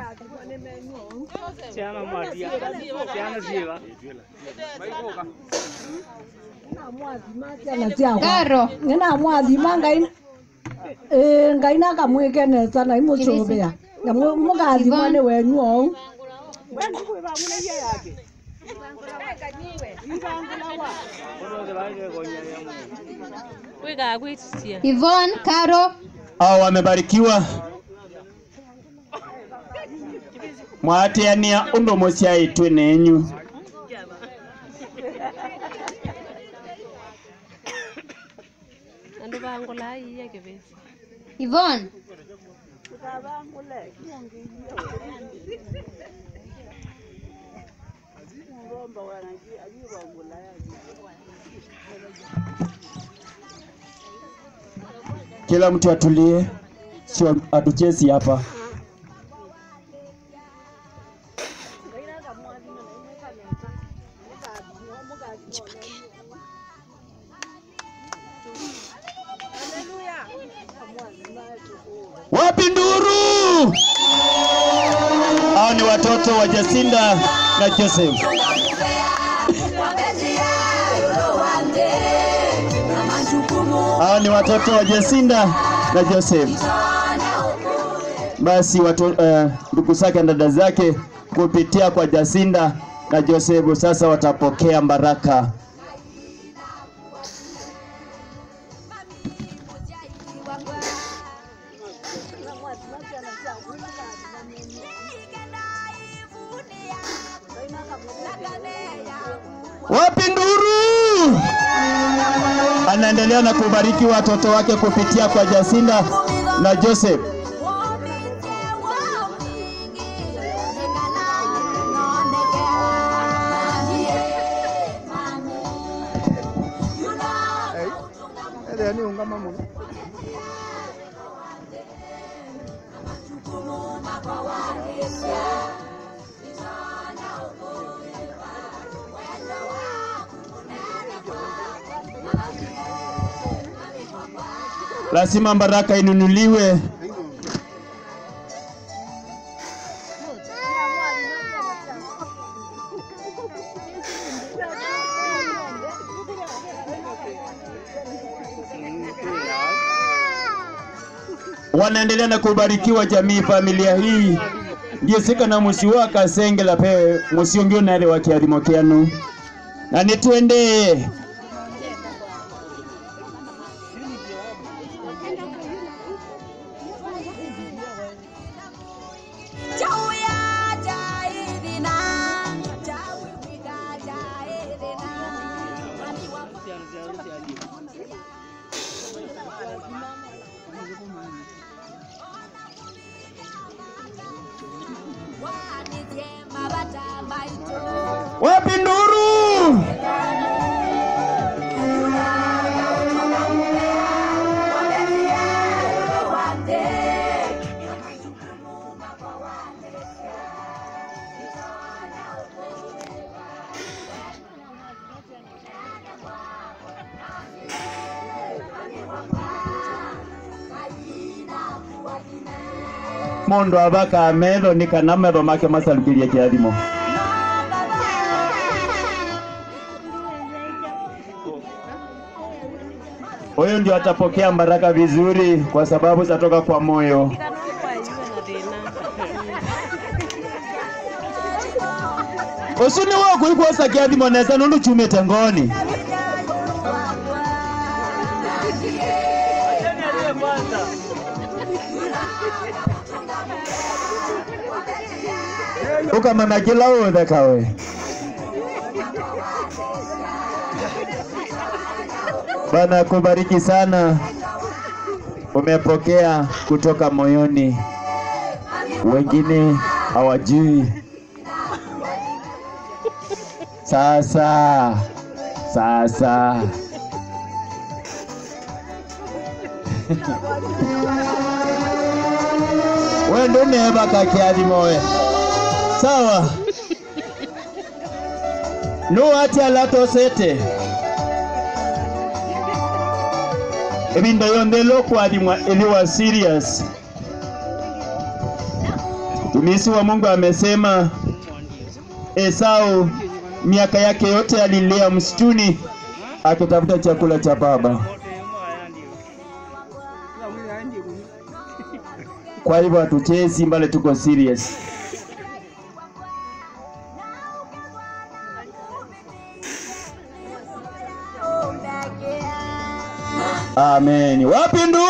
Ciana mwatia. Ciana ciega. ciana ciakwa Karo. ngina mwathima ngai ĩĩ ngai nakamwĩkeneta na imũcũbĩa na mũ- mũgathimwo nĩ wenyu ou wigagwitia Yvonne, Karo, hao wamebarikiwa mwateania undu musiaitwe nenyu andu bangula iya kibesi Yvonne, kila mtu atulie sio atuchezi hapa wapi nduru hao ni watoto wa jasinda na joseph hao ni watoto wa jasinda na joseph basi watu, eh, ndugu zake na dada zake kupitia kwa Jasinda na Josefu sasa watapokea baraka. Wapi nduru? Anaendelea na kubariki watoto wake kupitia kwa Jasinda na Joseph. lazima baraka inunuliwe. Wanaendelea na kubarikiwa jamii, familia hii ndio sika na musi wa kasengela pe musiongio nale wa kiadhimo kianu na nitwende wapi nduru? mundu abaka ametho ni kana metho make masalukirie kiathimo huyu ndio atapokea baraka vizuri kwa sababu zatoka kwa moyo usuni wako ikuosa kiathimo nesa nundu chumite ngoni ukamana kila uthe kawe Bwana akubariki sana, umepokea kutoka moyoni, wengine hawajui. Sasa sasa we ndo umebaka kiathimo we sawa nu ati alatosete ebintu yonthe lokwathimwa iliwa serious Mtumishi wa Mungu amesema Esau miaka yake yote alilia msituni akitafuta chakula cha baba. Kwa hivyo hatuchezi mbali, tuko serious. Amen. Wapi ndugu?